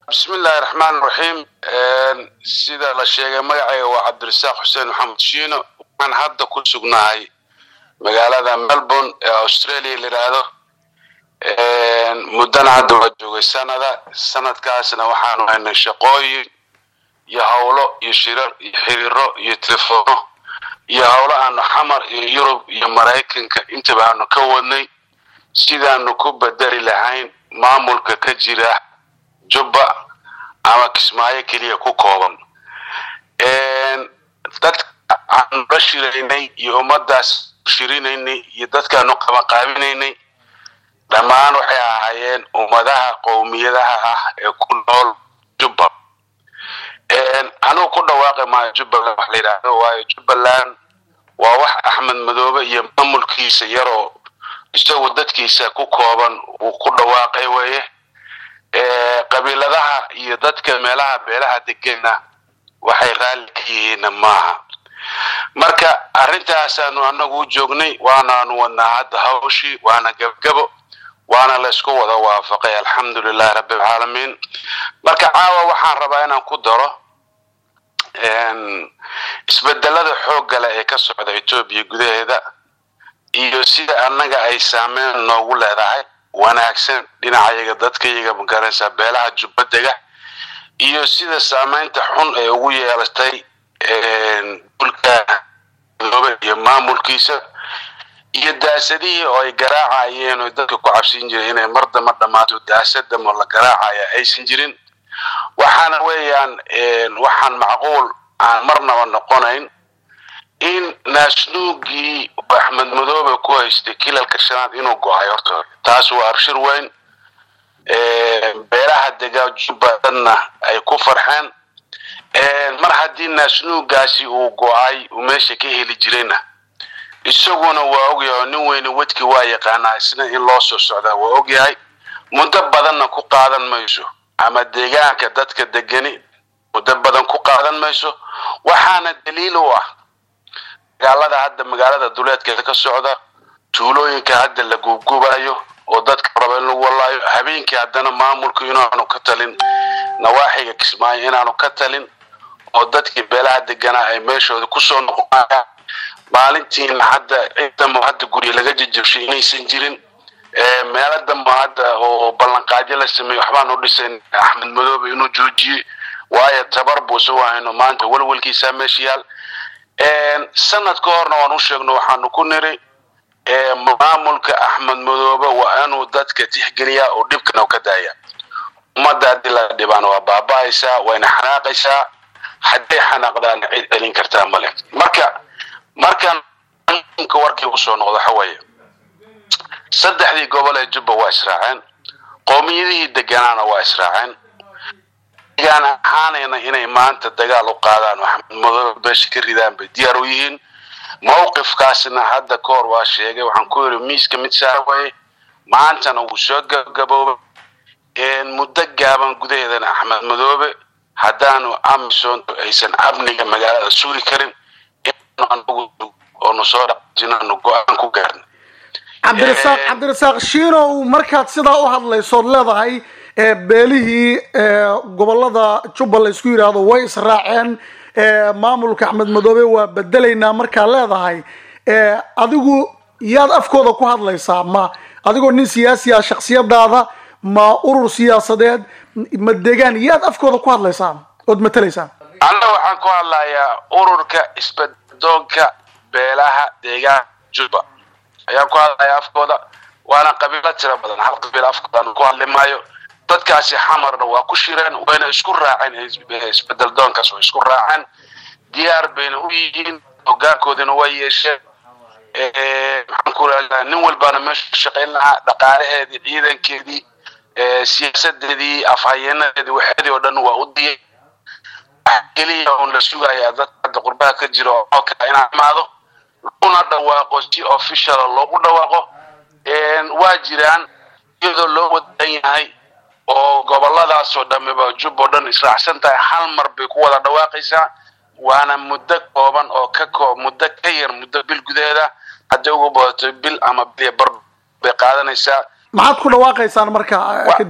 bismi illaahi raxmaan raxiim sida la sheegay magacayga waa cabdirasaaq xuseen maxamed shiino waxaan hadda ku sugnahay magaalada melbourne ee australia la yidhaahdo muddana hadda waa joogay sanada sanadkaasna waxaanu haynay shaqooyin iyo howlo iyo shirar iyo xiriiro iyo telefono iyo howlo aanu xamar iyo yurub iyo maraykanka intaba aanu ka wadnay sidaanu ku bedeli lahayn maamulka ka jira jubba ama kismaayo keliya ku kooban dadka aanu la shiraynay iyo ummaddaas shirinaynay iyo dadkaanu qabanqaabinaynay dhammaan waxay ahaayeen ummadaha qowmiyadaha ah ee ku nool jubba anugu ku dhawaaqi maayo jubbaland wax la yidhaahdo waayo jubbaland waa wax axmed madoobe iyo maamulkiisa yaroo isagu dadkiisa ku kooban uu ku dhawaaqay weeye qabiiladaha iyo dadka meelaha beelaha degena waxay raalli ka yihiinna maaha marka arrintaasaanu anagu u joognay waanaanu wadnaa hadda hawshii waana gabgabo waana laysku wada waafaqay alxamdu lilahi rabbi alcaalamiin marka caawa waxaan rabaa inaan ku daro isbedelada xooggale ee ka socda etoobiya gudaheeda iyo sida annaga ay saameyn noogu leedahay wanaagsan dhinacayaga dadkayaga magaraysaa beelaha jubbadega iyo sida saameynta xun ee ugu yeelatay dulka madoobe iyo maamulkiisa iyo daasadihii oo ay garaacayeen oo dadka ku cabsin jiray inay mar damba dhammaato daasadamo la garaacaya aysan jirin waxaana weeyaan waxaan macquul aan marnaba noqonayn in naasnuugii axmed madoobe ku haystay kilalka shanaad inuu go-ay horta taas waa arshir weyn beelaha degaa jubbalandna ay ku farxeen mar haddii naasnuugaasi uu go-ay uu meesha ka heli jirayna isaguna waa ogyahay oo nin weyne wedki waa yaqaanaa isna in loo soo socdaa waa ogyahay muddo badanna ku qaadan mayso ama deegaanka dadka degani muddo badan ku qaadan mayso waxaana daliil u ah magaalada hadda magaalada duleedkeeda ka socda tuulooyinka hadda la guubgubayo oo dadka raba in lagu walaayo habeenkii haddana maamulku inaanu ka talin nawaaxiga kismaayo inaanu ka talin oo dadkii beelaha deganaa ay meeshooda kusoo noqonayaan maalintiina hadda ciidamo hadda gurya laga jajabshay inaysan jirin meelo damba hadda oo ballanqaadyo la sameeyey waxbaan u dhisayn axmed madoobe inuu joojiyey waayo tabar buu isagu hayno maanta welwelkiisaa meesha yaal sanad ka horna waan u sheegno waxaanu ku niri maamulka axmed madoobe waa inuu dadka tixgeliyaa oo dhibkana ka daaya ummadda haddii la dhibaan waa baaba'aysaa wayna xanaaqaysaa hadday xanaaqdaan cid celin kartaa male marka markaan warkii usoo noqdo waxa weeye saddexdii gobol ee jubba waa israaceen qowmiyadihii deganaana waa israaceen degaan ahaanayna inay maanta dagaal u qaadaan axmed madoobe beesha ka ridaan bay diyaar u yihiin mawqifkaasna hadda ka hor waa sheegay waxaan ku yidhi miiska mid saara waye maantana wuu soo gabgaboobay muddo gaaban gudaheedana axmed madoobe haddaanu amisoonto aysan amniga magaalada sugi karin oonu soo dhaqaajinaanu go-aan ku gaarna cabdirasaaq cabdirasaaq shiinow markaad sidaa u hadlaysood leedahay beelihii gobolada jubba la isku yidhaahdo way israaceen maamulka axmed madoobe waa bedelaynaa markaa leedahay adigu yaad afkooda ku hadlaysaa ma adigoo nin siyaasi ah shaksiyadaada ma urur siyaasadeed ma degaan yaad afkooda ku hadlaysaa ood matalaysaa anna waxaan ku hadlayaa ururka isbedoonka beelaha deegaanka jubba ayaan ku hadlayaa afkooda waana qabiilo tira badan hal qabiil afkooda ku hadli maayo dadkaasi xamarna waa ku shireen wayna isku raaceen isbedel doonkaas way isku raaceen diyaar bayna u yihiin hogaankoodina way yeesheen maxaan ku raaa nin walbaana meesha shaqayn lahaa dhaqaalaheedii ciidankeedii siyaasadeedii afhayeenadeedii waxeedii oo dhan waa u diyay keliya un la sugayaa dadka hadda qurbaha ka jira oo kale inaa imaado laguna dhawaaqo si officiala loogu dhawaaqo waa jiraan iyadoo loo wadan yahay oo goboladaasoo dhamiba jub oo dhan israacsan tahay hal mar bay ku wada dhawaaqaysaa waana muddo kooban oo ka koo muddo ka yar muddo bil gudaheeda hadday ugu badato bil ama bil bar bay qaadanaysaa maxaad ku dhawaaqaysaan marka kadib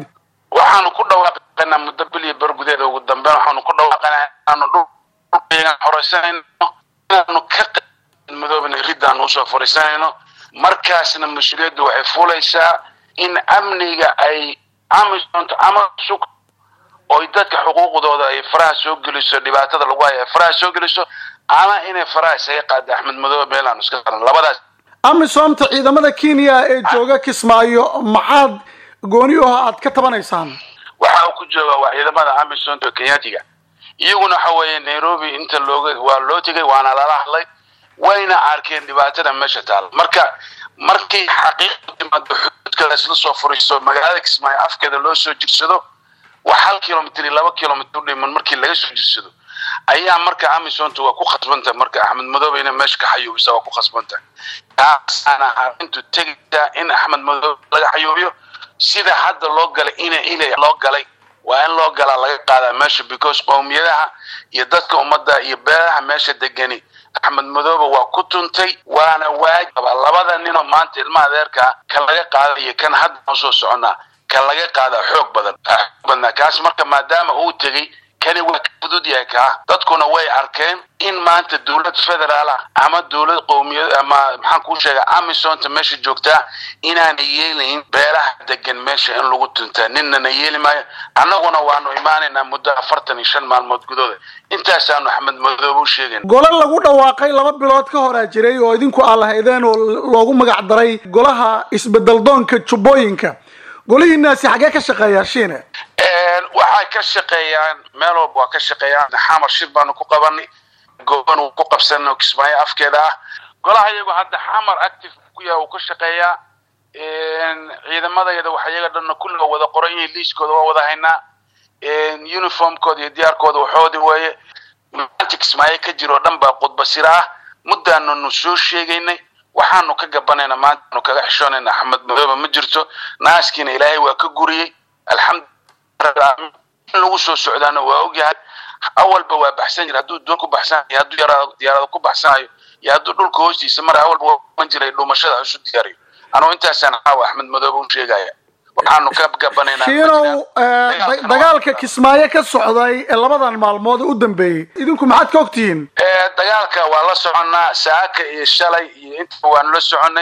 waxaanu ku dhawaaqaynaa muddo bil iyo ber gudeeda ugu dambeyn waxaanu ku dhawaaqaynaa inaanu dhulkaygan horeysanayno inaanu ka madoobna riddaanu usoo fariisanayno markaasna mas-uuliyaddu waxay fulaysaa in amniga ay amisonto ama sug oy dadka xuquuqdooda ay faraha soo geliso dhibaatada lagu hayo ay faraha soo geliso ama inay faraha isaga qaada axmed madoobe meel aanu iska qaran labadaas amisomta ciidamada kenya ee jooga kismaayo maxaad gooni u ah aad ka tabanaysaan waxa uu ku jooga waa ciidamada amisonta kenyatiga iyaguna waxa weeye nairobi inta looga waa loo tegay waana lala hadlay wayna arkeen dhibaatada meesha taala marka markii xaqiiqda timaado xuduudka la isla soo furiisto magaalada kismaayo afkeeda loo soo jirsado wax hal kilomitr iyo laba kilomitr u dhiman markii laga soo jirsado ayaa marka amisonta waa ku khasbanta marka axmed madoobe ina meesha ka xayuubisa waa ku khasbanta taasaana arrintu tegaysaa in axmed madoobe laga xayuubiyo sida hadda loo galay ina ila loo galay waa in loo galaa laga qaadaa meesha because qowmiyadaha iyo dadka ummadda iyo beelaha meesha degani axmed madoobe waa ku tuntay waana waajaba labada ninoo maanta ilmaha adeerkaa kan laga qaada iyo kan hadda noo soo soconaa kan laga qaadaa xoog badan xoog badnaa kaas marka maadaama uu tegey kani waa ka fudud yahay kaa dadkuna way arkeen in maanta dowlad federaal ah ama dowlad qowmiyad ama maxaan kuu sheega amisonta meesha joogtaa inaana yeelayn beelaha degan meesha in lagu tuntaa ninnana yeeli maayo annaguna waanu imaanaynaa muddo afartan iyo shan maalmood gudooda intaasaanu axmed madoobe u sheegayn gole lagu dhawaaqay laba bilood ka horaa jiray oo idinku aad lahaydeen oo loogu magac daray golaha isbedeldoonka jubbooyinka golihiinaasi xaggee ka shaqeeyaa shiine waxay ka shaqeeyaan meel walba waa ka shaqeeyaan xamar shir baanu ku qabanay goban uu ku qabsano kismaayo afkeeda ah golaha iyagu hadda xamar active ku yahay uu ka shaqeeyaa ciidamadayada waxa iyaga dhanna kulliga wada qoran yihiin liiskooda waa wada haynaa uniformkooda iyo diyaarkooda waxoodi weeye maanta kismaayo ka jiro o dhan baa khudbasira ah muddaananu soo sheegaynay waxaanu ka gabanayna maantaanu kaga xishoonayna axmed madoobe ma jirto naaskiina ilaahay waa ka guriyey alxamdulilah in lagu soo socdaana waa ogyahay awalba waa baxsan jira hadduu doon ku baxsanayo hadduu yaraado diyaarado ku baxsanayo iyo hadduu dhulka hoostiisa mara awalba waa jiray dhumashada isu diyaariyo anugu intaasaan caawa axmed madoobe u sheegaya waxaanu ka gabanaynaa shiinow dagaalka kismaayo ka socday ee labadan maalmood u dambeeyey idinku maxaad ka ogtihiin dagaalka waa la soconnaa saaka iyo shalay iyo intaba waanu la soconnay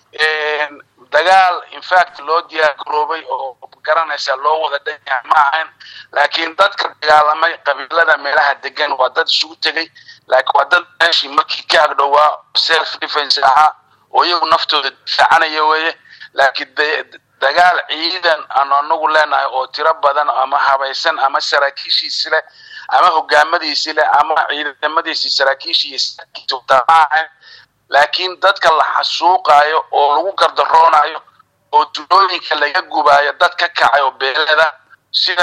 dagaal infact loo diyaar garoobay oo garanaysa loo wada dhanyahay ma ahayn laakiin dadka dagaalamay qabiilada meelaha degan waa dad isugu tegay laakiin waa dad meeshii markii ka agdhowaa self defense ahaa oo iyagu naftooda difaacanaya weeye laakiin dagaal ciidan aanu anagu leenahay oo tiro badan ama habaysan ama saraakiishiisi leh ama hogaamadiisi leh ama ciidamadiisi saraakiishii ma ahayn laakiin dadka la xasuuqaayo oo lagu gardaroonayo oo tulooyinka laga gubaayo dad ka kacay oo beelada sida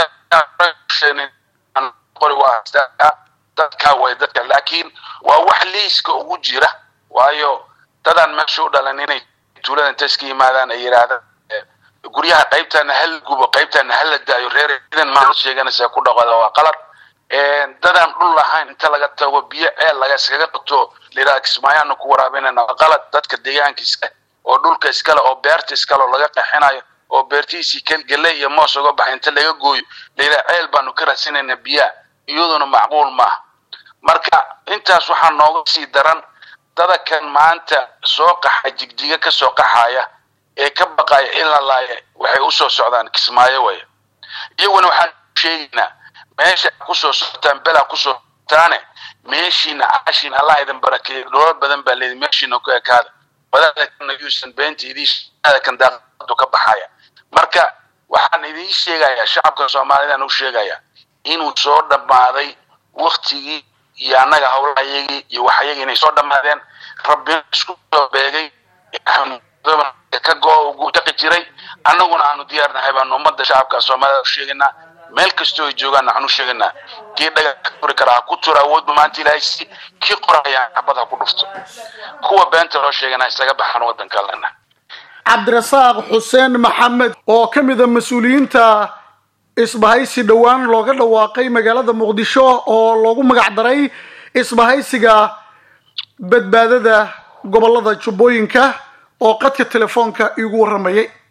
dadka way dadka laakiin waa wax liiska ugu jira waayo dadaan meesha u dhalan inay tuulada inta iska yimaadaan ay yidhaahdaan guryaha qaybtana hal gubo qaybtana hala daayo reer ciidan maa sheeganaysaa ku dhaqada waa qalad dadaan dhul lahayn inta laga tago biyo ceel laga iskaga qabto layidhaha kismaayaanu ku waraabinayna waa qalad dadka deegaanka iska oo dhulka iskale oo beerta iskale oo laga qexinayo oo beertiisii gelle iyo moos uga baxay inta laga gooyo layidhaha ceel baanu ka raadsinayna biyaha iyaduna macquul maaha marka intaas waxaa nooga sii daran dadakan maanta soo qaxa jigjiga ka soo qaxaya ee ka baqaya in la laaya waxay usoo socdaan kismaayo waya iyaguna waxaan sheegaynaa meesha kusoo socotaan belaa kusoo socotaane meeshiina caashiin allah idin barakeeyo dhoolo badan baa leedi meeshiina ku ekaada wadadakana yuusan beenta idiin kan daaqadu ka baxaya marka waxaan idiin sheegayaa shacabka soomaalidaan u sheegayaa inuu soo dhammaaday waktigii iyo annaga howlahayagii iyo waxayagii inay soo dhammaadeen rabbina isku soo beegay ka go- ugu dhaqi jiray annaguna aanu diyaarnahay baanu ummadda shacabka soomaalida u sheegaynaa meel kastoo ay joogaan waxaan u sheegaynaa kii dhaga ka furi karaa ha ku tura awoodba maanta ilaahay si kii qorayaan xabad ha ku dhufto kuwa beenta loo sheegana isaga baxaan waddanka lena cabdirasaaq xuseen maxamed oo ka mid a mas-uuliyiinta isbahaysi dhowaan looga dhawaaqay magaalada muqdisho oo loogu magac daray isbahaysiga badbaadada gobolada jubbooyinka oo qadka telefoonka iigu warramayay